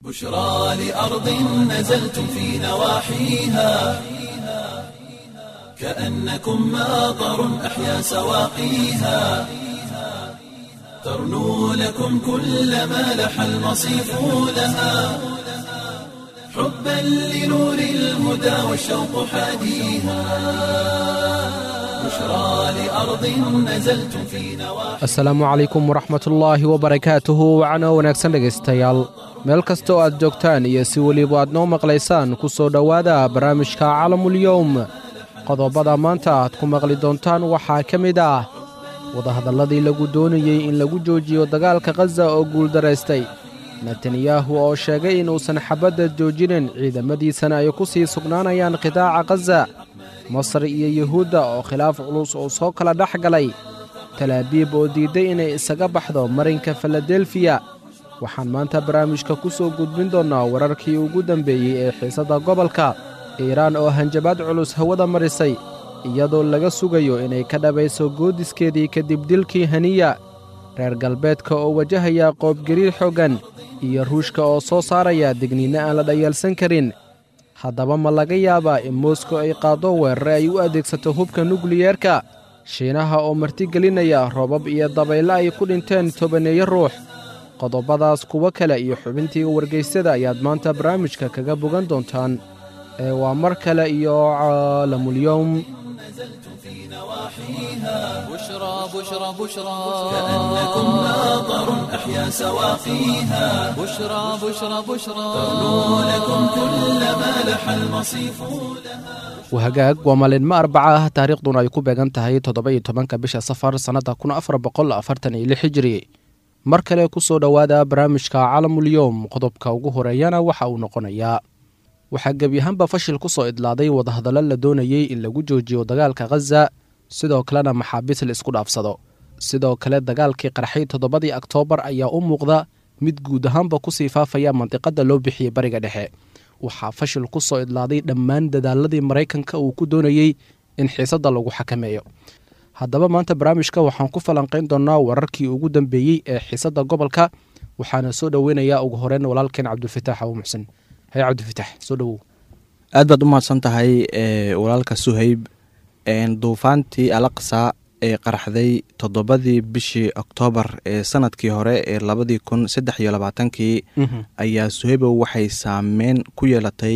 بشرى لأرض نزلتم في نواحيها كأنكم ماطر أحيا سواقيها ترنو لكم كل ما لح المصيف لها حبا لنور الهدى والشوق حاديها بشرى لأرض نزلتم في نواحيها asalaamu calaykum waraxmatullaahi wabarakaatuhu wacno wanaagsan dhegaystayaal meel kasta oo aad joogtaan iyo si weliba aad noo maqlaysaan ku soo dhowaada barnaamijka calamulyowm qodobada maanta aad ku maqli doontaan waxaa ka mid ah wadahadalladii lagu doonayey in lagu joojiyo dagaalka khaza oo guuldaraystay netanyahu oo sheegay inuusan xabadda joojinin ciidamadiisana ay ku sii sugnaanayaan qidaaca khaza masar iyo yuhuudda oo khilaaf culus oo soo kala dhex galay talaabiib oo diidday inay isaga baxdo marinka filadelfiya waxaan maanta barnaamijka ku soo gudbin doonnaa wararkii ugu dambeeyey ee xiisadda gobolka iiraan oo hanjabaad culus hawada marisay iyadoo laga sugayo inay ka dhabayso goodiskeedii kadib dilkii haniya reer galbeedka oo wajahaya qoobgariir xooggan iyo ruushka oo soo saaraya digniinno aan la dhayaalsan karin haddaba ma laga yaabaa in moskow ay qaaddo weerare ay u adeegsato hubka nukliyeerka shiinaha oo martigelinaya roobab iyo dabayle ay ku dhinteen tobaneeyo ruux qodobadaas kuwo kale iyo xubintii wargaysyada ayaad maanta barnaamijka kaga bogan doontaan ee waa mar kale iyo caalamulyowm بشرى بشرى بشرى كأنكم ماطر أحيا سواقيها بشرى بشرى بشرى ترنو لكم كل ما لح المصيف wahagaag waa maalinmo arbaca ah taariikhduna ay ku beegan tahay toddoba iyo tobanka bisha safar sannadda kun afar boqol afartan iyo lix hijiri mar kale ku soo dhowaada barnaamijka calamulyowm qodobka ugu horeeyana waxa uu noqonayaa waxaa gebyahaanba fashil ku soo idlaaday wadahadallo la doonayey in lagu joojiyo dagaalka khaza sidoo kalena maxaabiis la isku dhaafsado sidoo kale dagaalkii qarxay toddobadii oktoobar ayaa u muuqda mid guud ahaanba kusii faafaya mandiqadda loo bixiyey bariga dhexe waxaa fashil ku soo idlaaday dhammaan dadaaladii maraykanka uu ku doonayey in xiisadda lagu xakameeyo haddaba maanta barnaamijka waxaan ku falanqayn doonnaa wararkii ugu dambeeyey ee xiisadda gobolka waxaana soo dhoweynayaa ugu horeyn walaalkeen cabdulfataax abu muxsen haye cabdilfataax soo dhowow aad baad u mahadsan tahay e walaalka suhayb duufaantii alaqsa ee qaraxday toddobadii bishii oktoobar ee sanadkii hore ee labadii kun saddex iyo labaatankii ayaa suhaybow waxay saameyn ku yeelatay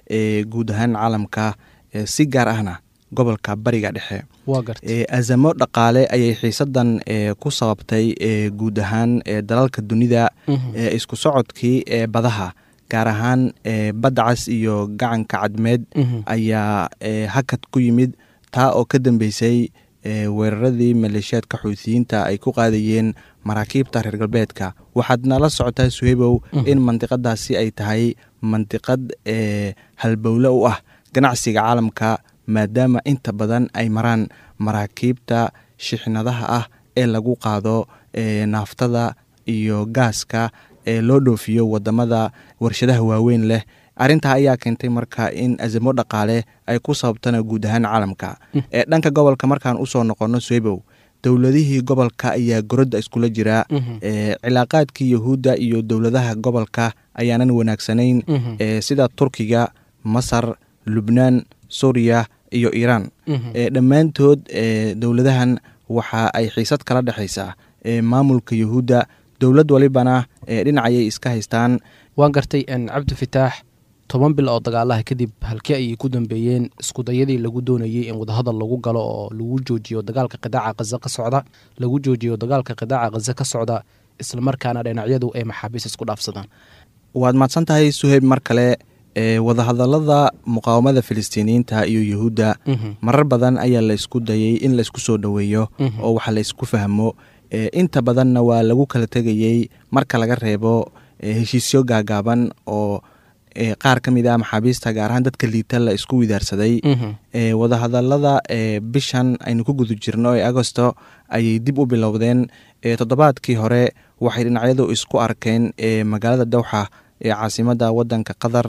e guud ahaan caalamka e si gaar ahna gobolka bariga dhexe waa garta e azamo dhaqaale ayay xiisadan e ku sababtay e guud ahaan e dalalka dunida ee isku socodkii ee badaha gaar ahaan e badda cas iyo gacanka cadmeed ayaa e hakad ku yimid taa oo ka dambeysay e weeraradii maleeshiyaadka xuutiyiinta ay ku qaadayeen maraakiibta reer galbeedka waxaad nala socotaa suhaybow in mandiqadaasi ay tahay mandiqad e halbowle u ah ganacsiga caalamka maadaama inta badan ay maraan maraakiibta shixnadaha ah ee lagu qaado e naaftada iyo gaaska ee loo dhoofiyo wadamada warshadaha waaweyn leh arrintaa ayaa keentay marka in azamo dhaqaale ay ku sababtana guud ahaan caalamka ee dhanka gobolka markaan usoo noqono swebow dowladihii gobolka ayaa gorodda iskula jira e cilaaqaadkii yahuudda iyo dowladaha gobolka ayaanan wanaagsanayn e sida turkiga masar lubnaan suuriya iyo iiraan e dhammaantood e dowladahan waxa ay xiisad kala dhexaysaa e maamulka yahuudda dowlad walibana ee dhinacayay iska haystaan waan gartay cabdifitaax toban bil oo dagaalaha kadib halkii ayay ku dambeeyeen iskudayadii lagu doonayey in wadahadal lagu galo oo lagu joojiyo dagaalka qidaaca khaza ka socda lagu joojiyo dagaalka qidaaca khaza ka socda islamarkaana dhinacyadu ay maxaabiis isku dhaafsadaan waad mahadsan tahay suheyb mar kale e wadahadalada muqaawamada filistiiniyiinta iyo yuhuudda marar badan ayaa la isku dayey in la isku soo dhoweeyo oo waxa la isku fahmo e inta badanna waa lagu kala tegayey marka laga reebo heshiisyo gaagaaban oo qaar ka mid ah maxaabiista gaar ahaan dadka liita la isku widaarsaday e wadahadalada e bishan aynu ku guda jirno ee agosto ayay dib u bilowdeen e toddobaadkii hore waxay dhinacyadu isku arkeen e magaalada dowxa ee caasimada wadanka qatar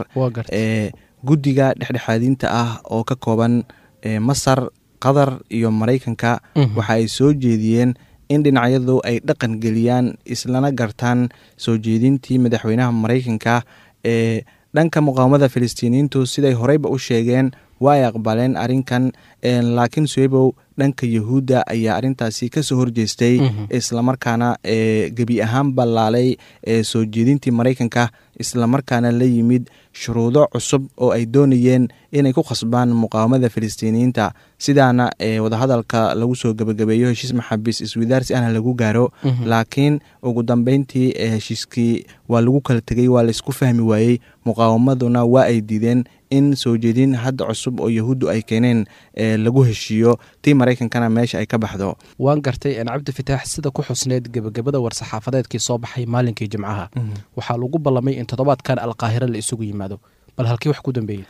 e guddiga dhexdhexaadinta ah oo ka kooban e masar qatar iyo maraykanka waxa ay soo jeediyeen in dhinacyadu ay dhaqan geliyaan islana gartaan soo jeedintii madaxweynaha maraykanka ee dhanka muqaawamada filistiiniyiintu siday horeyba u sheegeen waa ay aqbaleen arrinkan laakiin suhebow dhanka yahuudda ayaa arrintaasi kasoo horjeestay islamarkaana gebi ahaan ballaalay soo jeedintii maraykanka islamarkaana la yimid shuruudo cusub oo ay doonayeen inay ku khasbaan muqaawamada filistiiniyiinta sidaana wadahadalka lagu soo gebagabeeyo heshiis maxaabiis iswidaarsi ahna lagu gaaro laakiin ugu dambeyntii heshiiskii waa lagu kala tegey waa laysku fahmi waayey muqaawamaduna waa ay diideen in soo jeedin hadda cusub oo yahuuddu ay keeneen lagu heshiiyo tii maraykankana meesha ay ka baxdo waan gartay cabdi fataax sida ku xusneyd gebagabada war-saxaafadeedkii soo baxay maalinkii jimcaha waxaa lagu ballamay in toddobaadkan alqaahira la isugu yimaado bal halkii wax ku dambeeyey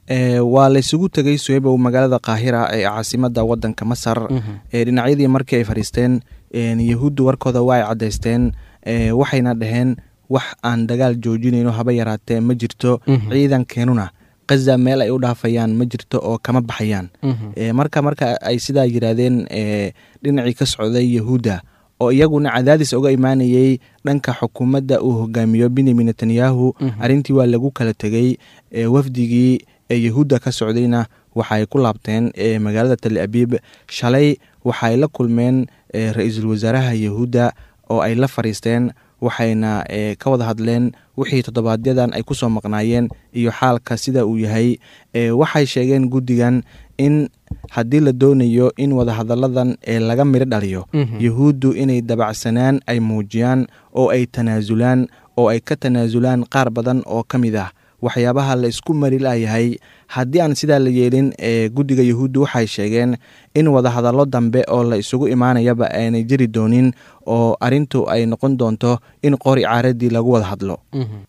waa laysugu tegey suhebow magaalada kaahira ee caasimada wadanka masar dhinacyadii markii ay fadhiisteen yahuuddu warkooda waa ay caddaysteen waxayna dhaheen wax aan dagaal joojinayno haba yaraatee ma jirto ciidankeenuna kaza meel ay u dhaafayaan ma jirto oo kama baxayaan marka marka ay sidaa yiraahdeen dhinacii ka socday yahuudda oo iyaguna cadaadis uga imaanayey dhanka xukuumadda uu hogaamiyo benyamin netanyahu arrintii waa lagu kala tegey wafdigii ee yahuudda ka socdayna waxaay ku laabteen magaalada tal abiib shalay waxaay la kulmeen ra-iisul wasaaraha yahuudda oo ay la fadhiisteen waxayna ka wada hadleen wixii toddobaadyadaan ay kusoo maqnaayeen iyo xaalka sida uu yahay waxay sheegeen guddigan in haddii la doonayo in wadahadalladan laga midho dhaliyo yahuuddu inay dabacsanaan ay muujiyaan oo ay tanaasulaan oo ay ka tanaasulaan qaar badan oo ka mid ah waxyaabaha la isku mari layahay haddii aan sidaa la yeelin guddiga yahuuddu waxay sheegeen in wadahadallo dambe oo la isugu imaanayaba aanay jiri doonin oo arrintu ay noqon doonto in qori caaradii lagu wada hadlo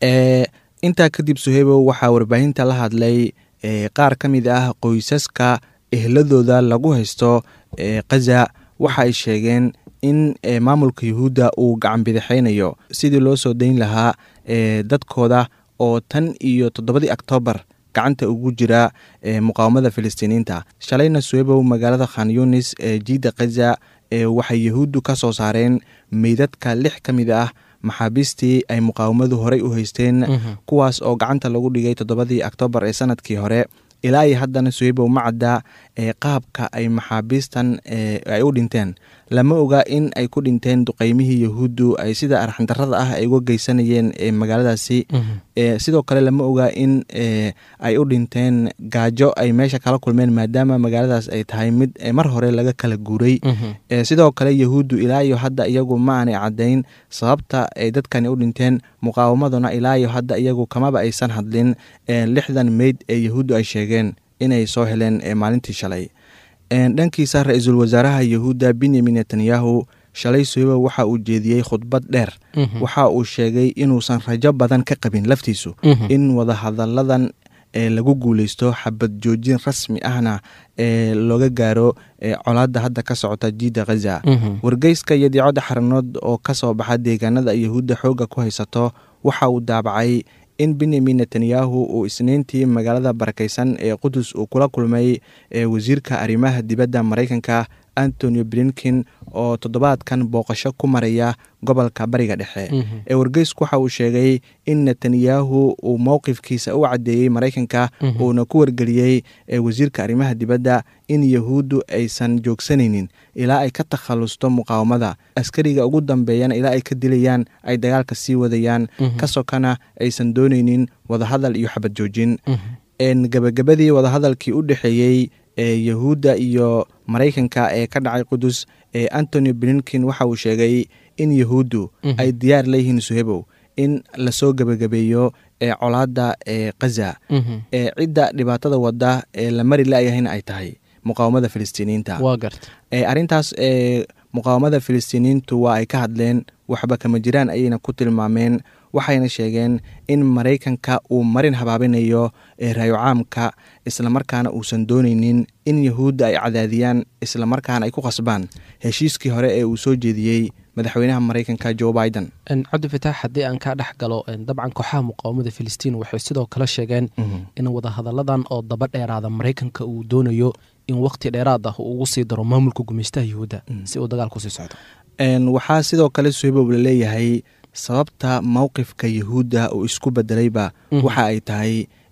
intaa kadib suhebow waxaa warbaahinta la hadlay qaar ka mid ah qoysaska ehladooda lagu haysto kaza waxa ay sheegeen in maamulka yahuudda uu gacan bidixaynayo sidii loo soo dayn lahaa dadkooda oo tan iyo toddobadii oktoobar gacanta ugu jira muqaawamada filistiiniyiinta shalayna suwebow magaalada khan yunis ee jiida kaza waxay yahuuddu ka soo saareen meydadka lix ka mid ah maxaabiistii ay muqaawamadu horey u haysteen kuwaas oo gacanta lagu dhigay toddobadii oktoobar ee sanadkii hore ilaa iyo haddana suhebow ma cadda ee qaabka ay maxaabiistan ay u dhinteen lama oga in ay ku dhinteen duqeymihii yahuuddu ay sida arxandarada ah ay uga geysanayeen magaaladaasi sidoo kale lama oga in ay u dhinteen gaajo ay meesha kala kulmeen maadaama magaaladaas ay tahay mid mar hore laga kala guuray sidoo kale yahuuddu ilaa iyo hadda iyagu ma aanay caddayn sababta ay dadkani u dhinteen muqaawamaduna ilaa iyo hadda iyagu kamaba aysan hadlin lixdan meyd ee yahuuddu ay sheegeen inay soo heleen maalintii shalay dhankiisa ra-iisul wasaaraha yahuudda benyamin netanyahu shalay suhebo waxa uu jeediyey khudbad dheer waxa uu sheegay inuusan rajo badan ka qabin laftiisu in wadahadalladan lagu guuleysto xabad joojin rasmi ahna ee looga gaaro colaadda hadda ka socota jiida khaza wargeyska iyo diicodda xaranood oo ka soo baxa deegaanada yahuudda xoogga ku haysato waxa uu daabacay in benyamin netanyahu uu isniintii magaalada barakeysan ee qudus uu kula kulmay wasiirka arrimaha dibadda maraykanka antonio blinkin oo toddobaadkan booqasho ku maraya gobolka bariga dhexe ee wargeysku waxa uu sheegay in netanyahu uu mowqifkiisa u caddeeyey maraykanka uuna ku wargeliyey wasiirka arrimaha dibadda in yahuuddu aysan joogsanaynin ilaa ay ka takhalusto muqaawamada askariga ugu dambeeyana ilaa ay ka dilayaan ay dagaalka sii wadayaan ka sokana aysan doonaynin wadahadal iyo xabad joojin gabagabadii wadahadalkii u dhexeeyey ee yahuudda iyo maraykanka ee ka dhacay qudus ee antony blinkin waxa uu sheegay in yahuuddu ay diyaar leeyihiin suhebow in lasoo gebagabeeyo ee colaadda ee khaza ee cidda dhibaatada wadda ee la mari la-yahayna ay tahay muqaawamada filistiiniyiinta arrintaas muqaawamada filistiiniyiintu waa ay ka hadleen waxba kama jiraan ayayna ku tilmaameen waxayna sheegeen in maraykanka uu marin habaabinayo raayo caamka islamarkaana uusan dooneynin in yahuudda ay cadaadiyaan islamarkaana ay ku qasbaan heshiiskii hore ee uu soo jeediyey madaxweynaha maraykanka jo biden cabdifitaax haddii aan kaa dhex galo dabcan kooxaha muqaawamada filistiin waxay sidoo kale sheegeen in wadahadalladan oo daba dheeraada maraykanka uu doonayo in wakhti dheeraad ah uu ugu sii daro maamulka gumeystaha yahuudda si uu dagaal kusii socdo waxaa sidoo kale suhebow la leeyahay sababta mowqifka yahuudda uu isku bedelayba waxa ay tahay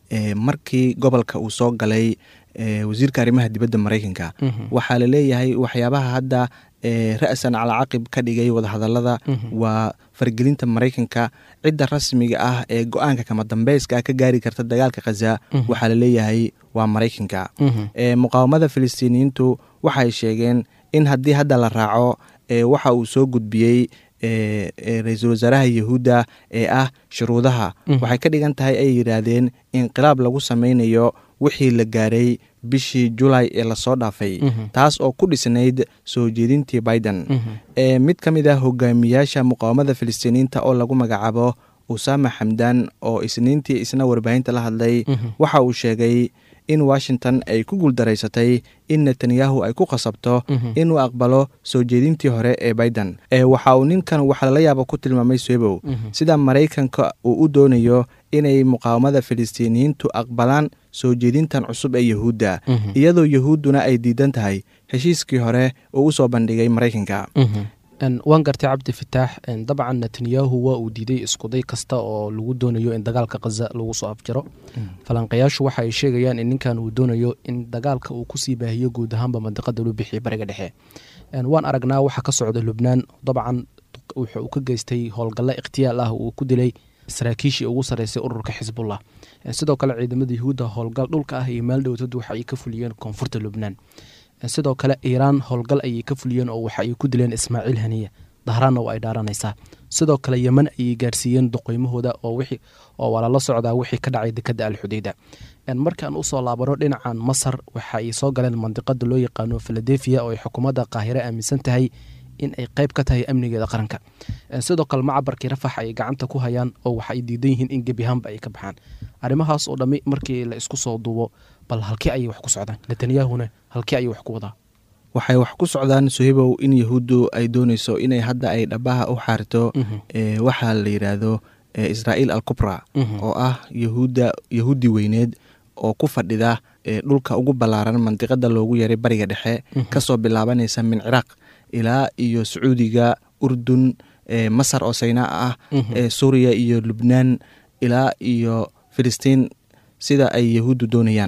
markii gobolka uu soo galay wasiirka arrimaha dibadda maraykanka waxaa la leeyahay waxyaabaha hadda ra-san calaa caqib ka dhigay wadahadalada waa fargelinta maraykanka cidda rasmiga ah ee go-aanka kama dambeyska ka gaari karta dagaalka khaza waxaa la leeyahay waa maraykanka muqaawamada filistiiniyiintu waxay sheegeen in haddii hadda la raaco waxa uu soo gudbiyey ra-iisul wasaaraha yahuudda ee ah shuruudaha waxay ka dhigan tahay ay yidhaahdeen inqilaab lagu sameynayo wixii la gaaray bishii julay ee lasoo dhaafay taas oo ku dhisnayd soo jeedintii biden mid ka mid ah hogaamiyaasha muqaawamada filistiiniyiinta oo lagu magacaabo usama xamdan oo isniintii isna warbaahinta la hadlay waxa uu sheegay in washington ay ku guuldaraysatay in netanyahu ay ku khasabto inuu aqbalo soo jeedintii hore ee biden waxa uu ninkan waxa lala yaaba ku tilmaamay swebow sida maraykanka uu u doonayo inay muqaawamada filistiiniyiintu aqbalaan soo jeedintan cusub ee yahuudda iyadoo yahuudduna ay diidan tahay heshiiskii hore uu usoo bandhigay maraykanka waan gartay cabdi fataax dabcan netanyahu waa uu diiday iskuday kasta oo lagu doonayo in dagaalka khaza lagu soo afjaro falanqayaashu waxa ay sheegayaan in ninkan uu doonayo in dagaalka uu kusii baahiyo guud ahaanba mandiqada loo bixiya bariga dhexe waan aragnaa waxa ka socda lubnaan dabcan wuxuu uu ka geystay howlgallo ikhtiyaal ah uu ku dilay saraakiishii ugu sarreysay ururka xisbullah sidoo kale ciidamada yahuudda howlgal dhulka ah iyo maaldhowtadu waxa ay ka fuliyeen koonfurta lubnaan sidoo kale iiraan howlgal ayay ka fuliyeen oo waxa ay ku dileen ismaaciil haniya dahraanna waa ay dhaaranaysaa sidoo kale yeman ayay gaarsiiyeen doqoymahooda oo waa lala socdaa wixii ka dhacay dekada alxudeyda markaan usoo laabano dhinacan masar waxa ay soo galeen mandiqada loo yaqaano filadelfia oo ay xukuumadda qaahire aaminsan tahay in ay qayb ka tahay amnigeeda qaranka sidoo kale macabarkii rafax ay gacanta ku hayaan oo waxa ay diidan yihiin in gebiahaanba ay ka baxaan arrimahaas oo dhammi markii la isku soo duubo bal halkii ayay wax ku socdaan netanyahuna halkii ayuu wax ku wadaa waxay wax ku socdaan suhibow in yahuuddu ay dooneyso inay hadda ay dhabaha u xaarto waxaa la yidhaahdo israa'iil alkubra oo ah yahuudda yahuudi weyneed oo ku fadhida dhulka ugu ballaaran mandiqada loogu yaray bariga dhexe kasoo bilaabanaysa min ciraaq ilaa iyo sacuudiga urdun masar oo saynaa ah suuriya iyo lubnaan ilaa iyo filistiin sida ay yahuuddu doonayaan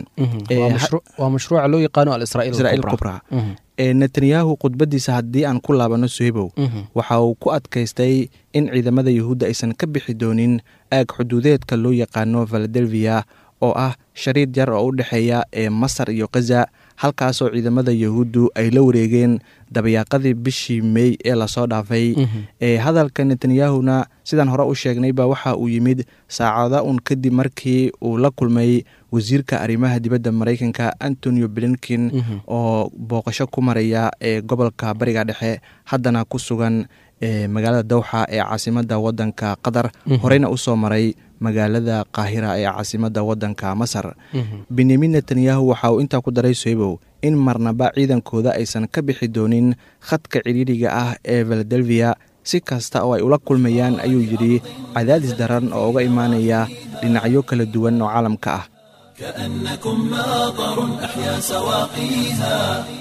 waa mashruuca loo yaqaano israa'iil kubra netanyahu khudbadiisa haddii aan ku laabano suhibow waxa uu ku adkaystay in ciidamada yahuudda aysan ka bixi doonin aag xuduudeedka loo yaqaano valadelfiya oo ah shariid yar oo u dhexeeya ee masar iyo khaza halkaasoo ciidamada yahuuddu ay la wareegeen dabayaaqadii bishii mey ee lasoo dhaafay hadalka netanyahuna sidaan hore u sheegnayba waxa uu yimid saacada un kadib markii uu la kulmay wasiirka arrimaha dibadda maraykanka antonio blinkin oo booqasho ku maraya ee gobolka bariga dhexe haddana ku sugan magaalada dawxa ee caasimada wadanka qatar horeyna usoo maray magaalada qaahira ee caasimada wadanka masar benyamin netanyahu waxa uu intaa ku daray soybow in marnaba ciidankooda aysan ka bixi doonin khadka cidhiidhiga ah ee valadelfiya si kasta oo ay ula kulmayaan ayuu yidhi cadaadis daran oo uga imaanaya dhinacyo kala duwan oo caalamka ah كأنكم ماطر أحيا سواقيها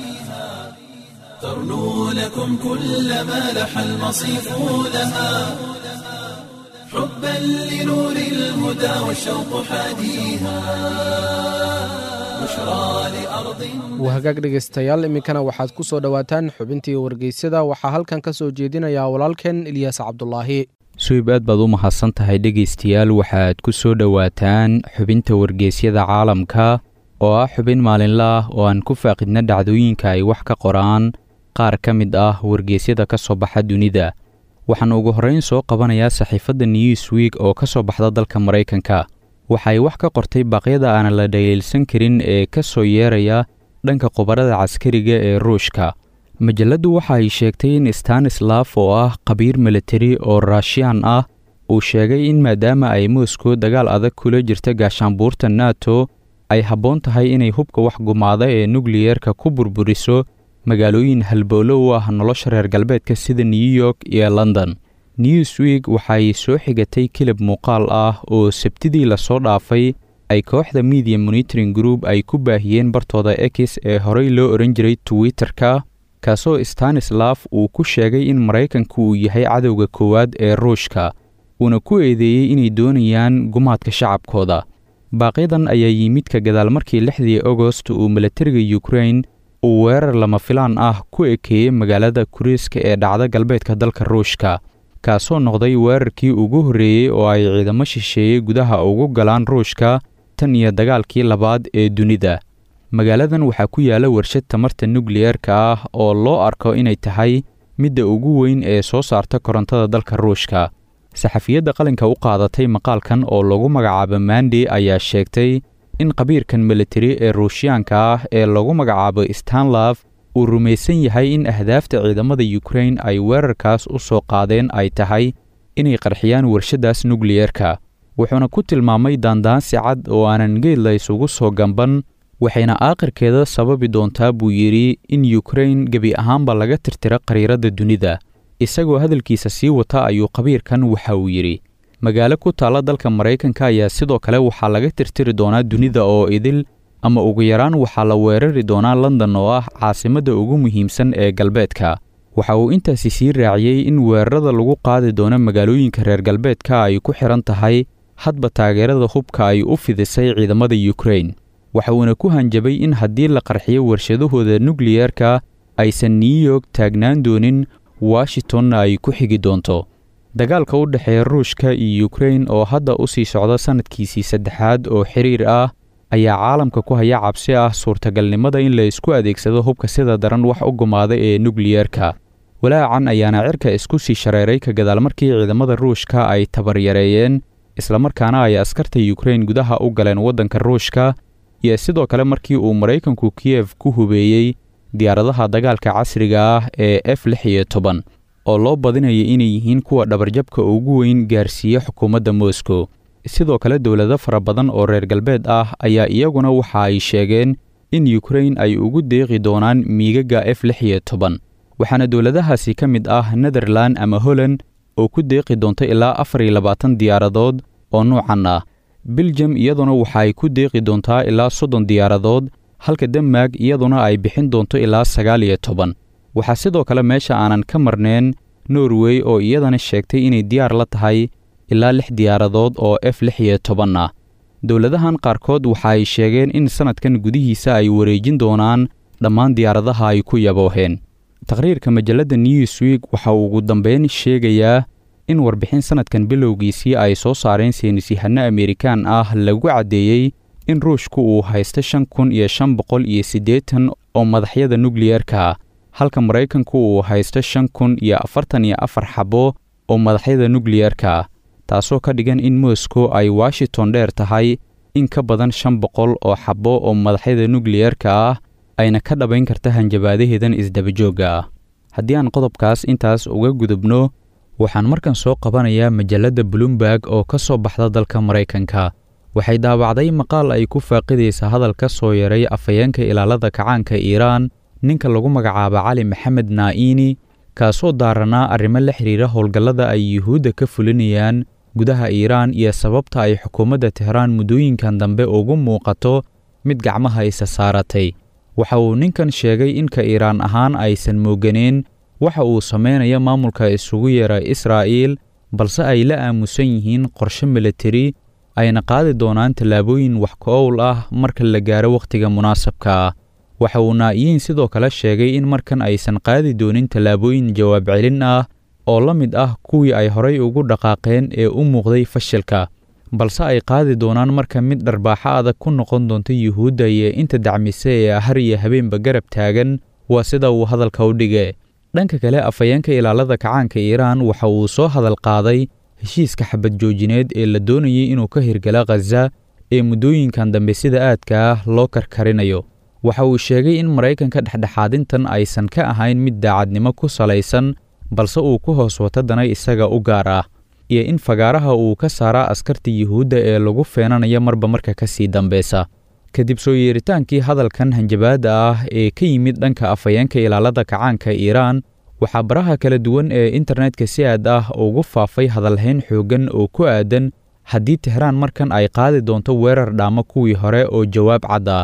ترنو لكم كل ما لح المصيف لها حبا لنور الهدى والشوق حاديها بشرى لأرض wahagaag dhegaystayaal iminkana waxaad ku soo dhowaataan xubintii wargeysyada waxaa halkan ka soo jeedinayaa walaalkeen ilyaas cabdulaahi suhib aad baad u mahadsan tahay dhegaystayaal waxaad ku soo dhowaataan xubinta wargeysyada caalamka oo ah xubin maalinla ah oo aan ku faaqidna dhacdooyinka ay wax ka qoraan qaar ka mid ah wargeysyada ka soo baxa dunida waxaan ugu horrayn soo qabanayaa saxiifadda newsweek oo ka soo baxda dalka maraykanka waxay wax ka qortay baaqyada aan la dhaliilsan karin ee ka soo yeeraya dhanka khubarada caskariga ee ruushka majalladdu waxa ay sheegtay in stanislaf oo ah khabiir militari oo raashiyaan ah uu sheegay in maadaama ay moskow dagaal adag kula jirta gaashaanbuurta nato ay habboon tahay inay hubka wax gumaada ee nukliyeerka ku burburiso magaalooyin halbowlo u ah nolosha reer galbeedka sida new york iyo london newsweek waxay soo xigatay kilib muuqaal ah oo sabtidii lasoo dhaafay ay kooxda media monitoring group ay ku baahiyeen bartooda ex ee horey loo ohan jiray twitter-ka kaasoo stanislaf uu ku sheegay in maraykanku uu yahay cadowga koowaad ee ruushka uuna ku eedeeyey inay doonayaan gumaadka shacabkooda baaqyadan ayaa yimid ka gadaal markii lixdii agost uu milatariga yukrain uu weerar lama filaan ah ku ekeeyey magaalada kuriiska ee dhacda galbeedka dalka ruushka kaasoo noqday weerarkii ugu horreeyey oo ay ciidamo shisheeyey gudaha ugu galaan ruushka tan iyo dagaalkii labaad ee dunida magaaladan waxaa ku yaalla warshad tamarta nukliyeerka ah oo loo arko inay tahay midda ugu weyn ee soo saarta korontada dalka ruushka saxafiyadda qalinka u qaadatay maqaalkan oo lagu magacaabo mandi ayaa sheegtay in qabiirkan militari ee ruushiyaanka ah ee lagu magacaabo stanlaf uu rumaysan yahay in ahdaafta ciidamada yukrain ay weerarkaas u soo qaadeen ay tahay inay qarxiyaan warshaddaas nukliyeerka wuxuuna ku tilmaamay daandaansi cad oo aanan geed la isugu soo gamban waxayna aakhirkeeda sababi doontaa buu yidhi in yukrain gebi ahaanba laga tirtiro qariiradda dunida isagoo hadalkiisa sii wata ayuu qabiirkan waxa uu yidhi magaalo ku taalla dalka maraykanka ayaa sidoo kale waxaa laga tirtiri doonaa dunida oo idil ama ugu yaraan waxaa la weerari doonaa london oo ah caasimadda ugu muhiimsan ee galbeedka waxa uu intaasi sii raaciyey in weerarada lagu qaadi doono magaalooyinka reer galbeedka ay ku xidhan tahay hadba taageerada hubka ay u fidisay ciidamada yukrain waxa uuna ku hanjabay in haddii la qarxiyo warshadahooda nukliyeerka aysan new york taagnaan doonin washingtonna ay ku xigi doonto dagaalka u dhexeeya ruushka iyo yukrain oo hadda u sii socda sannadkiisii saddexaad oo xiriir ah ayaa caalamka ku haya cabsi ah suurtagalnimada in la isku adeegsado hubka sida daran wax u gumaada ee nukliyeerka walaacan ayaana cirka isku sii shareeray ka gadaal markii ciidamada ruushka ay tabaryareeyeen islamarkaana ay askarta yukrain gudaha u galeen waddanka ruushka iyo sidoo kale markii uu maraykanku kiyef ku hubeeyey diyaaradaha dagaalka casriga ah ee f lix iyo toban oo loo badinaya inay yihiin kuwa dhabarjabka ugu weyn gaarsiiya xukuumadda moscow sidoo kale dowlado fara badan oo reer galbeed ah ayaa iyaguna waxa ay sheegeen in yukrain ay ugu deeqi doonaan miigaga f lix iyo toban waxaana dowladahaasi ka mid ah netherlan ama holland oo ku deeqi doonta ilaa afar iyo labaatan diyaaradood oo nuucan ah biljam iyaduna waxa ay ku deeqi doontaa ilaa soddon diyaaradood halka denmark iyaduna ay bixin doonto ilaa sagaal iyo toban waxaa sidoo kale meesha aanan ka marneen norway oo iyadana sheegtay inay diyaar la tahay ilaa lix diyaaradood oo f lix iyo toban ah dowladahan qaarkood waxa ay sheegeen in sannadkan gudihiisa ay wareejin doonaan dhammaan diyaaradaha ay ku yabooheen taqriirka majalladda newsweek waxa uu ugu dambeyn sheegayaa in warbixin sannadkan bilowgiisii ay soo saareen saynisyahanno amerikaan ah lagu caddeeyey in ruushku uu haysto shan kun iyo shan boqol iyo siddeetan oo madaxyada nukliyeerka halka maraykanku uu haysto shan kun iyo afartan iyo afar xabo oo madaxyada nukliyeerka taasoo ka dhigan in moscow ay washington dheer tahay in ka badan shan boqol oo xabo oo madaxyada nukliyeerka ah ayna ka dhabayn karta hanjabaadaheedan isdabajoogga ah haddii aan qodobkaas intaas uga gudubno waxaan markan soo qabanayaa majalladda bloomberg oo ka soo baxda dalka maraykanka waxay daabacday maqaal ay ku faaqidaysa hadal ka soo yaray afhayeenka ilaalada kacaanka iiraan ninka lagu magacaabo cali maxamed naa'iini kaasoo daaranaa arrimo la xidhiira howlgallada ay yuhuudda ka fulinayaan gudaha iiraan iyo sababta ay xukuumadda tehraan muddooyinkan dambe ugu muuqato mid gacmaha isa saaratay waxa uu ninkan sheegay in ka iiraan ahaan aysan mooganeen waxa uu samaynayo maamulka isugu yeera israa'iil balse ay la aamusan yihiin qorshe militari ayna qaadi doonaan tallaabooyin wax ka-owl ah marka la gaaro wakhtiga munaasabka ah waxa uu naa'iyiin sidoo kale sheegay in markan aysan qaadi doonin tallaabooyin jawaab celin ah oo la mid ah kuwii ay horay ugu dhaqaaqeen ee u muuqday fashilka balse ay qaadi doonaan marka mid dharbaaxo adag ku noqon doonta yuhuudda iyo inta dacmise ee har iyo habeenba garab taagan waa sida uu hadalka u dhige dhanka kale afhayeenka ilaalada kacaanka iiraan waxa uu soo hadal qaaday heshiiska xabad joojineed ee la doonayay inuu ka hirgala khaza ee muddooyinkan dambe sida aadka ah loo karkarinayo waxa uu sheegay in maraykanka dhexdhexaadintan aysan ka ahayn mid daacadnimo ku salaysan balse uu ku hoos wato dana isaga u gaar ah iyo in fagaaraha uu ka saaraa askarta yuhuudda ee lagu feenanayo marba marka ka sii dambeysa kadib soo yeeritaankii hadalkan hanjabaadda ah ee ka yimid dhanka afhayeenka ilaalada kacaanka iiraan waxaa baraha kala duwan ee internetka si aad ah ugu faafay hadalhayn xooggan oo ku aadan haddii tehraan markan ay qaadi doonto weerar dhaamo kuwii hore oo jawaab cad ah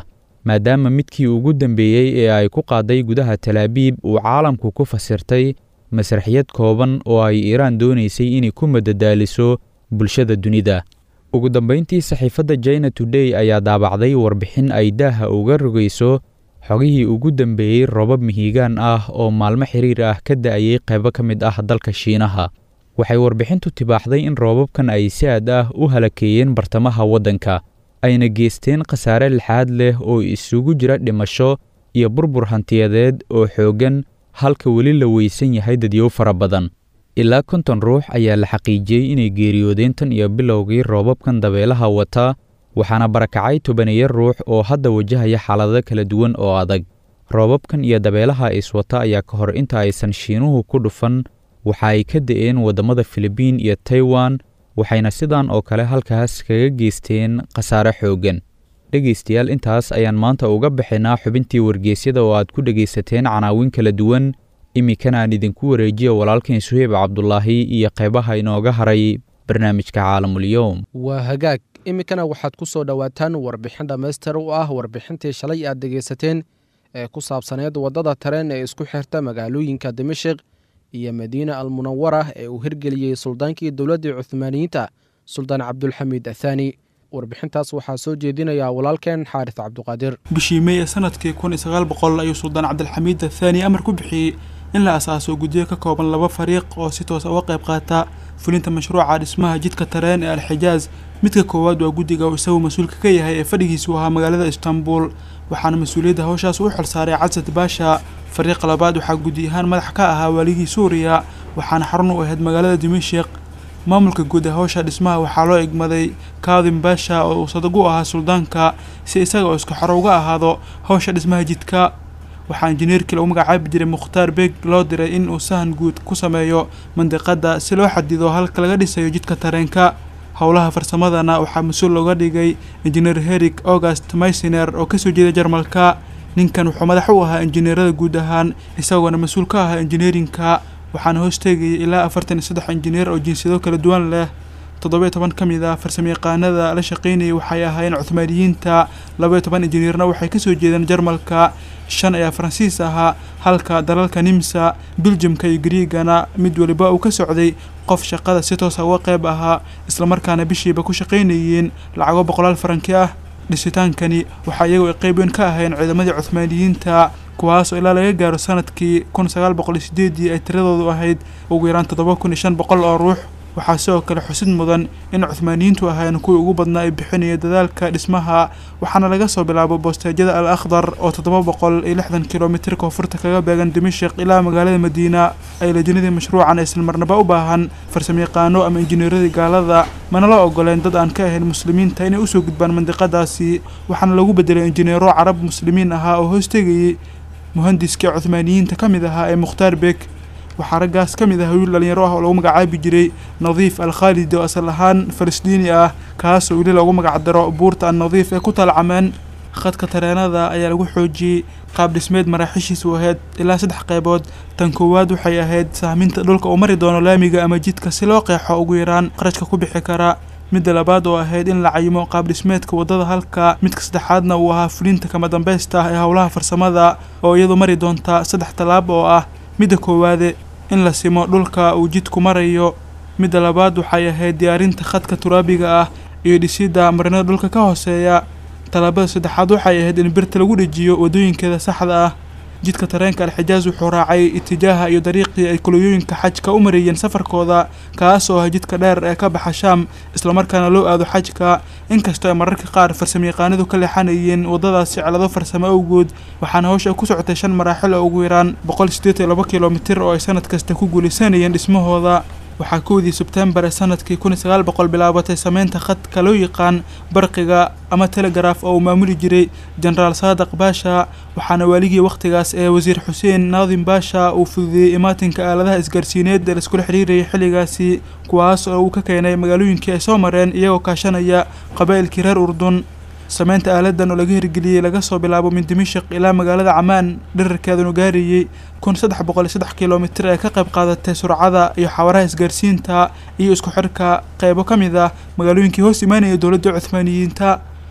maadaama midkii ugu dambeeyey ee ay ku qaaday gudaha talaabiib uu caalamku ku fasirtay masraxiyad kooban oo ay iiraan doonaysay inay ku madadaaliso bulshada dunida ugu dambayntii saxiifadda china today ayaa daabacday warbixin ay daaha uga rogayso xogihii ugu dambeeyey robab mihigaan ah oo maalmo xiriir ah ka da'ayay qaybo ka mid ah dalka shiinaha waxay warbixintu tibaaxday in roobabkan ay si aad ah u halakeeyeen bartamaha waddanka ayna geysteen khasaare lixaad leh oo isugu jira dhimasho iyo burbur hantiyadeed oo xooggan halka weli la weysan yahay dadyow fara badan ilaa konton ruux ayaa la xaqiijiyey inay geeriyoodeen tan iyo bilowgii roobabkan dabeelaha wata waxaana barakacay tobaneeya ruux oo hadda wajahaya xaalado kala duwan oo adag roobabkan iyo dabeelaha iswata ayaa ka hor inta aysan shiinuhu ku dhufan waxa ay ka da'een waddamada filibiin iyo taiwan waxayna sidan oo kale halkaas kaga geysteen khasaare xooggan dhegaystayaal intaas ayaan maanta uga baxaynaa xubintii wargeysyada oo aad ku dhegaysateen canaawin kala duwan iminkana aan idinku wareejiya walaalkan suheyb cabdulaahi iyo qaybaha inooga haray barnaamijka caalamulyoom waa hagaag iminkana waxaad ku soo dhowaataan warbixin dhammaystir u ah warbixintii shalay aad dhegaysateen ee ku saabsaneed waddada tareen ee isku xirta magaalooyinka dimashik iyo madiina almunawara ee uu hirgeliyey suldaankii dowladdii cuhmaaniyiinta suldaan cabdulxamiid athaani warbixintaas waxaa soo jeedinayaa walaalkeen xaaris cabduqaadir bishii mey ee sanadkii kun iyo sagaal boqol ayuu suldaan cabdilxamiid athaani amar ku bixiyey in la asaaso guddiyo ka kooban laba fariiq oo si toos uga qayb qaata fulinta mashruuca dhismaha jidka tareen ee alxijaaz midka koowaad waa guddiga uu isagu mas-uulka ka yahay ee fadhigiisu ahaa magaalada istanbul waxaana mas-uuliyadda hawshaas u xilsaaray casad baasha fariiqa labaad waxaa guddi ahaan madax ka ahaa waaligii suuriya waxaana xarun u ahayd magaalada dimashik maamulka guud ee hawsha dhismaha waxaa loo egmaday kaadim baasha oo uu sadag u ahaa suldaanka si isaga oo isku xoro uga ahaado hawsha dhismaha jidka waxaa injineerkii lagu magacaabi jiray mukhtaar beeg loo diray in uu sahan guud ku sameeyo mandiqadda si loo xadido halka laga dhisayo jidka tareenka howlaha farsamadana waxaa mas-uul looga dhigay injineer herig august maysiner oo kasoo jeeda jarmalka ninkan wuxuu madax u ahaa injineerada guud ahaan isagoona mas-uul ka ahaa injineerinka waxaana hoos teegayay ilaa afartan iyo saddex injineer oo jinsiyado kala duwan leh toddoba iyo toban ka mid ah farsamayaqaanada la shaqaynayay waxay ahaayeen cuthmaaniyiinta laba iyo toban injineerna waxay kasoo jeedeen jarmalka shan ayaa faransiis ahaa halka dalalka nimsa biljamka iyo griigana mid waliba uu ka socday qof shaqada si toosa uga qayb ahaa islamarkaana bishiiba ku shaqaynayeen lacago boqolaal faranki ah dhisitaankani waxaa iyagoo ay qayb weyn ka ahayn ciidamadii cuthmaaniyiinta kuwaasoo ilaa laga gaaro sanadkii kun sagaal boqol iyo sideedii ay tiradoodu ahayd ugu yaraan toddoba kun iyo shan boqol oo ruux waxaa sidoo kale xusid mudan in cuthmaaniyiintu ahaayeen kuwii ugu badnaa ay bixinaya dadaalka dhismaha waxaana laga soo bilaabo boosteejyada al akhdar oo toddoba boqol iyo lixdan kilomitir koonfurta kaga beegan dimashik ilaa magaalada madiina ay lajinadii mashruucan aysan marnaba u baahan farsamayaqaano ama injineeradii gaalada mana la ogoleen dad aan ka ahayn muslimiinta inay usoo gudbaan mandiqadaasi waxaana lagu bedelay injineero carab muslimiin ahaa oo hoos tegayay muhandiskii cuthmaaniyiinta ka mid ahaa ee mukhtaar beeg waxaa raggaas ka mid ah wiil dhalinyaro ah oo lagu magacaabi jiray nadiif al khaalidi oo asal ahaan falastiini ah kaasoo weli loogu magacdaro buurta an nadiif ee ku taalcameen khadka tareenada ayaa lagu xoojiyey qaab dhismeed maraaxiishiisu ahayd ilaa saddex qaybood tan koowaad waxay ahayd sahminta dhulka uu mari doono laamiga ama jidka si loo qeexo ugu yaraan qarashka ku bixi kara midda labaad oo ahayd in la cayimo qaab dhismeedka waddada halka midka saddexaadna uu ahaa fulinta kama dambaysta ah ee howlaha farsamada oo iyadu mari doonta saddex tallaab oo ah midda koowaade in la simo dhulka uu jidku marayo midda labaad waxay ahayd diyaarinta khadka turaabiga ah iyo dhisidda marinada dhulka ka hooseeya tallaabada saddexaad waxay ahayd in birta lagu dhejiyo waddooyinkeeda saxda ah jidka tareenka alxijaaz wuxuu raacay itijaaha iyo dariiqii ay kulooyooyinka xajka u mareeyeen safarkooda kaas oo ah jidka dheer ee ka baxa shaam islamarkaana loo aado xajka inkastoo ay mararka qaar farsamayaqaanadu ka leexanayeen waddadaasi cilado farsamo awgood waxaana hawsha ku socotay shan maraaxil oo ugu yaraan boqol sideed iyo laba kilomitir oo ay sanad kasta ku guulaysanayeen dhismahooda waxaa kowdii sebtembar ee sanadkii kun iyo sagaal boqol bilaabatay sameynta khadka loo yaqaan barqiga ama telegaraaf oo uu maamuli jiray jenaraal saadaq baasha waxaana waaligii wakhtigaas ee wasiir xuseen naadim baasha uu fududeeyey imaatinka aaladaha isgaarsiineed ee laiskula xiriirayay xilligaasi kuwaas oo uu ka keenay magaalooyinkii ay soo mareen iyagoo kaashanaya qabaa'ilkii reer urdun sameynta aaladan oo laga hirgeliyey laga soo bilaabo min dimashik ilaa magaalada camaan dherarkeedanu gaarayey kun saddex boqol iyo saddex kilomitir ee ka qayb qaadatay surcada iyo xawaraha isgaarsiinta iyo isku xirka qeybo ka mid ah magaalooyinkii hoos imaanaya dowladda cuthmaaniyiinta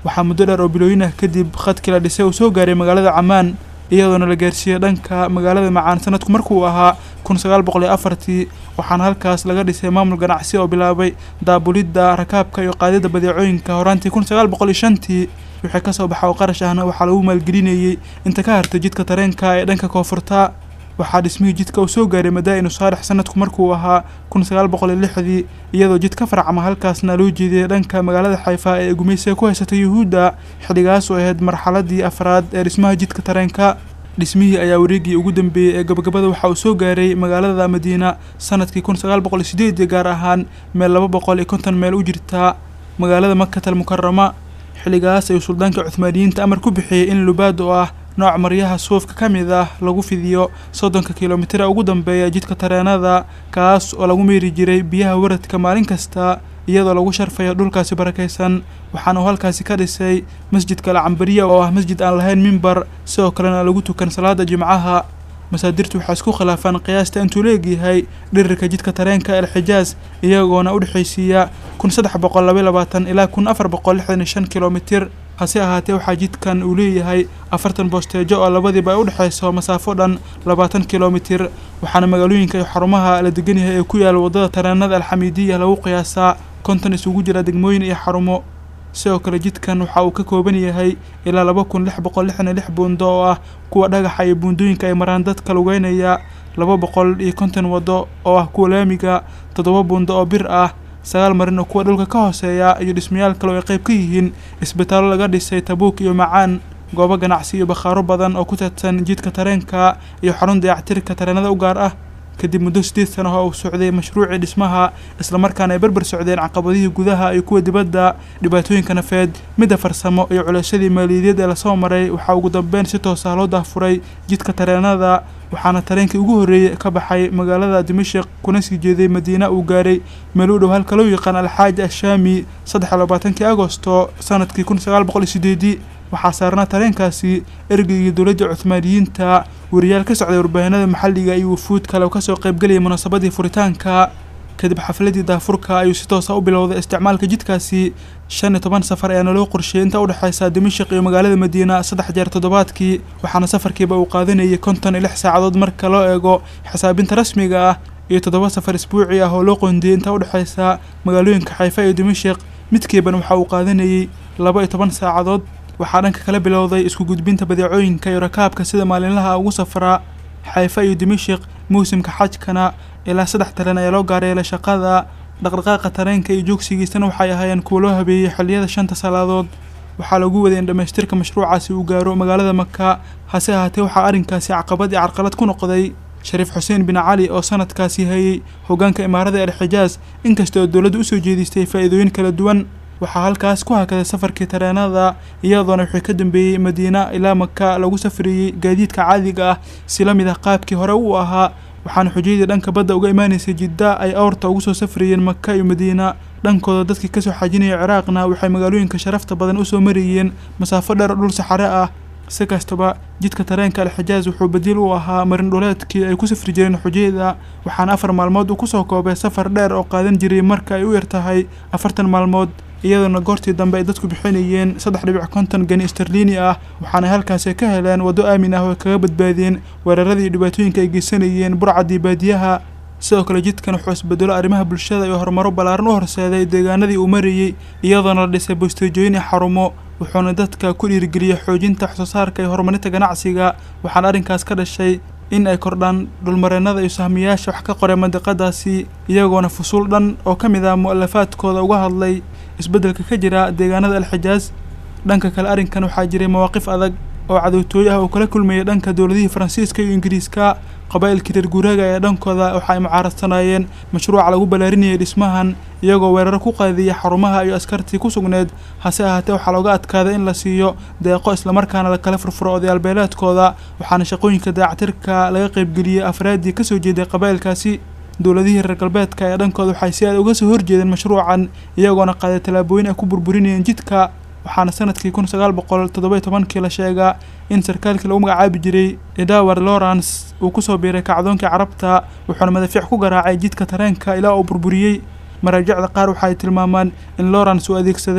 waxaa muddo dheer oo bilooyin ah kadib khadkii la dhisay uu soo gaaray magaalada camaan iyadoona la gaarsiiyey dhanka magaalada macaan sanadku markuu ahaa kun sagaal boqol iyo afartii waxaana halkaas laga dhisay maamul ganacsi oo bilaabay daabulidda rakaabka iyo qaadida badeecooyinka horaantii kun sagaal boqol iyo shantii wixii kasoo baxa oo qarash ahna waxaa lagu maalgelinayey inta ka hartay jidka tareenka ee dhanka koonfurta waxaa dhismihii jidka uu soo gaaray madaa'inu saalex sanadku markuu ahaa kun sagaal boqol iyo lixdii iyadoo jid ka farcama halkaasna loo jeediyey dhanka magaalada xayfa ee gumaysiga ku haysatay yuhuudda xilligaas oo ahayd marxaladii afraad ee dhismaha jidka tareenka dhismihii ayaa wareegii ugu dambeeyey ee gabagabada waxa uu soo gaaray magaalada madiina sanadkii kun sagaal boqol iyo sideedii gaar ahaan meel laba boqol iyo konton meel u jirta magaalada makatal mukarama xilligaas ayuu suldaanka cuhmaaniyiinta amar ku bixiyey in lubaad oo ah nooc maryaha suufka ka mid ah lagu fidiyo soddonka kilomitira ugu dambeeya jidka tareenada kaas oo lagu meeri jiray biyaha waradka maalin kasta iyadoo lagu sharfayo dhulkaasi barakaysan waxaana uu halkaasi ka dhisay masjidka alcambariya oo ah masjid aan lahayn mimbar sidoo kalena lagu tukan salaada jimcaha masaadirtu waxaa isku khilaafaan qiyaasta intuu leegyahay dhirirka jidka tareenka alxijaas iyagoona u dhexaysiiya kun saddex boqol laba labaatan ilaa kun afar boqol lixdan iyo shan kilomitir hase ahaatee waxaa jidkan uu leeyahay afartan boosteejo oo labadiiba ay u dhexayso masaafo dhan labaatan kilomitir waxaana magaalooyinka iyo xarumaha la degan yahay ee ku yaala waddada tareenada alxamiidiya lagu qiyaasaa konton isugu jira degmooyin iyo xarumo sidoo kale jidkan waxa uu ka kooban yahay ilaa laba kun lix boqol lixdan iyo lix buundo oo ah kuwa dhagaxa iyo buundooyinka ay maraan dadka lugeynaya laba boqol iyo konton waddo oo ah kuwa laamiga toddoba buundo oo bir ah sagaal marin oo kuwa dhulka ka hooseeya iyo dhismayaal kale oo ay qayb ka yihiin isbitaallo laga dhisay tabuuk iyo macaan goobo ganacsi iyo bakhaaro badan oo ku taadsan jidka tareenka iyo xarun dayactirka tareenada u gaar ah kadib muddo sideed sano oo uu socday mashruucii dhismaha islamarkaana ay berber socdeen caqabadihii gudaha iyo kuwa dibadda dhibaatooyinka nafeed midda farsamo iyo culeysyadii maaliyadeed ee lasoo maray waxaa ugu dambeyn si toos ah loo dahfuray jidka tareenada waxaana tareenkii ugu horreeyey ka baxay magaalada dimashik kuna sii jeeday madiina uu gaaray meel u dhow halka loo yaqaan alxaaji ashaami saddex iyo labaatankii agosto sanadkii kun sagaal boqol iyo sideedii waxaa saarnaa tareenkaasi ergeygii dowladda cuhmaaniyiinta wariyaal ka socday warbaahinada maxalliga iyo wufuud kale oo kasoo qaybgelayay munaasabadii furitaanka kadib xafladii daafurka ayuu si toosa u bilowday isticmaalka jidkaasi shan iyo toban safar ayaana loo qorsheeyay inta udhexaysa dimashik iyo magaalada madiina saddex jeer toddobaadkii waxaana safarkiiba uu qaadanayay konton iyo lix saacadood marka loo eego xisaabinta rasmiga ah iyo toddoba safar isbuuci ah oo loo qoondiyey inta udhexaysa magaalooyinka xayfa iyo dimashik midkiiban waxa uu qaadanayay laba iyo toban saacadood waxaa dhanka kala bilowday isku gudbinta badeecooyinka iyo rakaabka sida maalinlaha ugu safraa xayfa iyo dimashik muusimka xajkana ilaa saddex tareen ayaa loo gaareelay shaqada dhaqdhaqaaqa tareenka iyo joogsigiisana waxay ahaayeen kuwa loo habeeyey xilliyada shanta salaadood waxaa lagu waday in dhammaystirka mashruucaasi uu gaaro magaalada maka hase ahaatee waxaa arrinkaasi caqabad iyo carqalad ku noqday shariif xuseen bin cali oo sanadkaasi hayay hoggaanka imaarada alxijaas inkasta oo dowladda usoo jeedistay faa'iidooyin kala duwan waxaa halkaas ku hakaday safarkii tareenada iyadoona wixii ka dambeeyey madiina ilaa maka lagu safriyey gaadiidka caadiga ah si la mid ah qaabkii hore uu ahaa waxaana xujayadii dhanka badda uga imaanaysay jidda ay awrta ugu soo safrayeen maka iyo madiina dhankooda dadkii kasoo xajinaya ciraaqna waxay magaalooyinka sharafta badan usoo marayeen masaafo dheer oo dhul saxare ah si kastaba jidka tareenka alxijaas wuxuu badiil u ahaa marin dhuleedkii ay ku safri jireen xujayada waxaana afar maalmood uu kusoo koobay safar dheer oo qaadan jiray marka ay u yar tahay afartan maalmood iyadoona goortii dambe ay dadku bixinayeen saddex dhibic konton gani sterliini ah waxaana halkaasi ka heleen waddo aamin ah oo ay kaga badbaadeen weeraradii iyo dhibaatooyinka ay geysanayeen burcadii baadiyaha sidoo kale jidkan wuxuu isbedelo arrimaha bulshada iyo horumaro ballaaran u horseeday deegaanadii uu marayey iyadoona la dhisay bosteejooyin iyo xarumo wuxuuna dadka ku dhiirigeliyey xoojinta waxsoosaarka iyo horumarinta ganacsiga waxaana arrinkaas ka dhashay in ay kordhaan dhulmareennada iyo sahmiyaasha wax ka qoray mandiqadaasi iyagoona fusuul dhan oo ka mid ah mu'alafaadkooda uga hadlay isbeddelka ka jira deegaanada alxijaas dhanka kale arrinkan waxaa jiray mawaaqif adag oo cadowtooyo ah oo kala kulmayay dhanka dowladihii faransiiska iyo ingiriiska qabaa'ilkii reer guuraaga ee dhankooda waxa ay mucaaradsanayeen mashruuca lagu ballaarinayay dhismahan iyagoo weeraro ku qaadiyay xarumaha iyo askartii ku sugneed hase ahaatee waxaa looga adkaaday in la siiyo deeqo islamarkaana la kala furfuro odayaalbeeleedkooda waxaana shaqooyinka dayactirka laga qaybgeliyey afraaddii kasoo jeeday qabaa'ilkaasi dowladihii reer galbeedka ee dhankooda waxay si aad uga soo horjeedeen mashruucan iyagoona qaaday tallaabooyin ay ku burburinayeen jidka waxaana sanadkii kun sagaal boqol toddoba tobankii la sheegaa in sarkaalkii lagu magacaabi jiray edaward lawrence uu kusoo biiray kacdoonkii carabta wuxuuna madafiic ku garaacay jidka tareenka ilaa uu burburiyey maraajicda qaar waxaay tilmaamaan in lawrence uu adeegsaday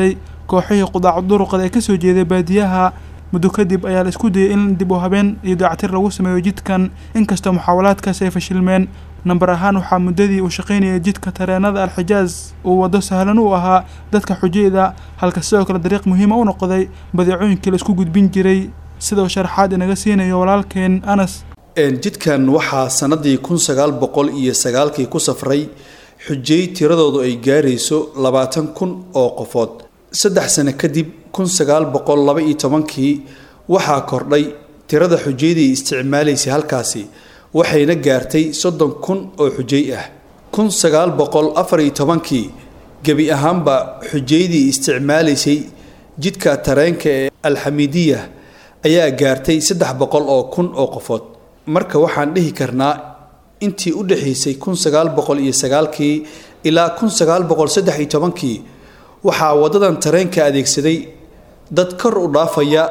kooxihii qudaacu duruqada ee kasoo jeeday baadiyaha muddo kadib ayaa la isku dayay in dib u habeen iyo dayactir lagu sameeyo jidkan inkastoo muxaawalaadkaasi ay fashilmeen namber ahaan waxaa muddadii uu shaqaynayay jidka tareenada alxijaaz uu waddo sahlan u ahaa dadka xujayda halka sidoo kale dariiq muhiima u noqday badeecooyinkii la isku gudbin jiray sidoo sharaxaad inaga siinayo walaalkeen anas jidkan waxaa sanadii kun sagaal boqol iyo sagaalkii ku safray xujay tiradoodu ay gaarayso labaatan kun oo qofood saddex sano kadib kun sagaal boqol laba iyo tobankii waxaa kordhay tirada xujaydii isticmaalaysay halkaasi waxayna gaartay soddon kun oo xujay ah kun sagaal boqol afar iyo tobankii gebi ahaanba xujaydii isticmaalaysay jidka tareenka ee alxamiidiya ayaa gaartay saddex boqol oo kun oo qofood marka waxaan dhihi karnaa intii u dhexaysay kun sagaal boqol iyo sagaalkii ilaa kun sagaal boqol saddex iyo tobankii waxaa waddadan tareenka adeegsaday dad kor u dhaafaya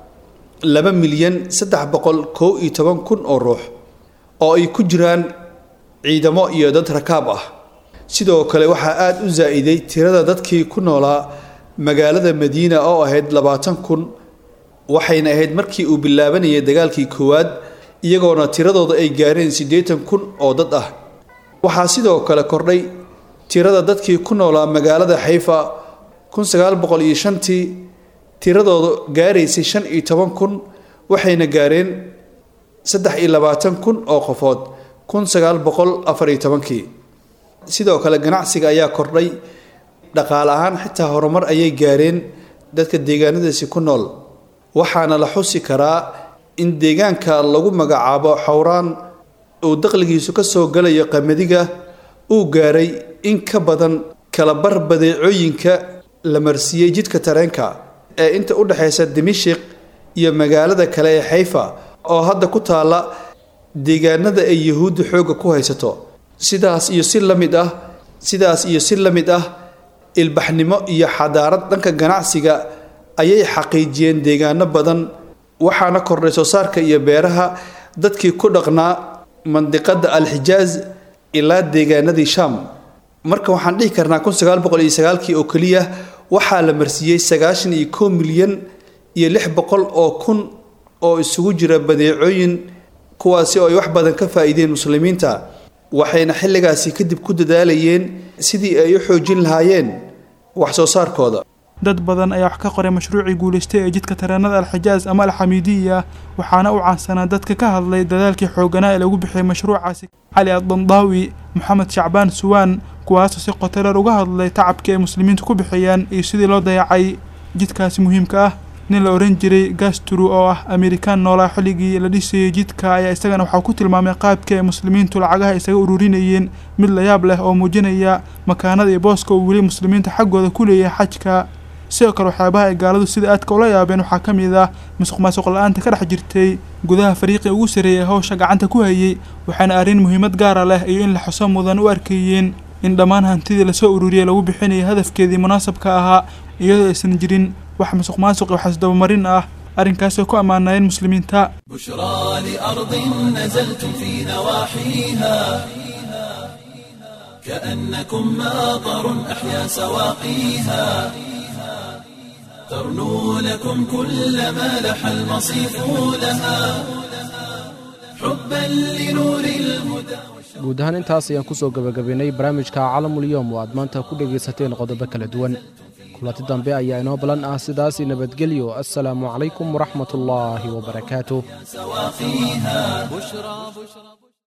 laba milyan saddex boqol kow iyo toban kun oo ruux oo ay ku jiraan ciidamo iyo dad rakaab ah sidoo kale waxaa aada u zaa-iday tirada dadkii ku noolaa magaalada madiina oo ahayd labaatan kun waxayna ahayd markii uu bilaabanayay dagaalkii koowaad iyagoona tiradooda ay gaareen siddeetan kun oo dad ah waxaa sidoo kale kordhay tirada dadkii ku noolaa magaalada xayfa kun sagaal boqol iyo shantii tiradooda gaaraysay shan iyo toban kun waxayna gaareen saddex iyo labaatan kun oo qofood kun sagaal boqol afar iyo tobankii sidoo kale ganacsiga ayaa kordhay dhaqaale ahaan xitaa horumar ayay gaareen dadka deegaanadaasi ku nool waxaana la xusi karaa in deegaanka lagu magacaabo xowraan uu daqligiisu ka soo galayo qamadiga uu gaaray in ka badan kalabar badeecooyinka la marsiiyey jidka tareenka ee inta u dhexaysa dimashik iyo magaalada kale ee xayfa oo hadda ku taalla deegaanada ay yuhuudda xoogga ku haysato sidaas iyo si la mid ah sidaas iyo si la mid ah ilbaxnimo iyo xadaarad dhanka ganacsiga ayay xaqiijiyeen deegaano badan waxaana kordhay soo saarka iyo beeraha dadkii ku dhaqnaa mandiqada alxijaaz ilaa deegaanadii shaam marka waxaan dhihi karnaa kun sagaal boqol iyo sagaalkii oo keliya waxaa la marsiiyey sagaashan iyo kow milyan iyo lix boqol oo kun oo isugu jira badeecooyin kuwaasi oo ay wax badan ka faa'iideen muslimiinta waxayna xilligaasi kadib ku dadaalayeen sidii ay u xoojin lahaayeen wax soo saarkooda dad badan ayaa wax ka qoray mashruucii guulaystay ee jidka tareenada alxijaaz ama alxamiidiya waxaana u caansanaa dadka ka hadlay dadaalkii xooganaa ee lagu bixiyay mashruucaasi cali addandaawi moxamed shacbaan suwaan kuwaasoo si qotareer uga hadlay tacabkii ay muslimiintu ku bixiyeen iyo sidii loo dayacay jidkaasi muhiimka ah nin la ohan jiray gasturu oo ah amerikaan noolaa xilligii la dhisayay jidka ayaa isagana waxaa ku tilmaamay qaabkii ay muslimiintu lacagaha isaga ururinayeen mid la yaab leh oo muujinaya makaanada iyo booska uu weli muslimiinta xaggooda ku leeyahay xajka sidoo kale waxyaabaha ay gaaladu sida aadka ula yaabeen waxaa ka mid ah musuq maasuq la-aanta ka dhex jirtay gudaha fariiqii ugu sarreeyay hawsha gacanta ku hayay waxaana arrin muhiimad gaara leh iyo in la xuso mudan u arkeeyeen in dhammaan hantidii lasoo ururiyay lagu bixinaya hadafkeedii munaasabka ahaa iyadoo aysan jirin wax musuq maasuq iyo waxasdabamarin ah arrinkaasoo ku ammaanayeen muslimiinta بشرى لأرض نزلتم في نواحيها كأنكم ماطر أحيا سواقيها ترنو لكم كل ما لح المصيف لها حبا لنور الهدى guud ahaan intaas ayaan ku soo gebagabaynay barnaamijka calamulyoom oo aad maanta ku dhegaysateen qodobo kala duwan kulanti dambe ayaa inoo balan ah sidaas nabadgelyo assalaamu calaykum waraxmat ullaahi wabarakaatuh سواقيها بشرى بشرى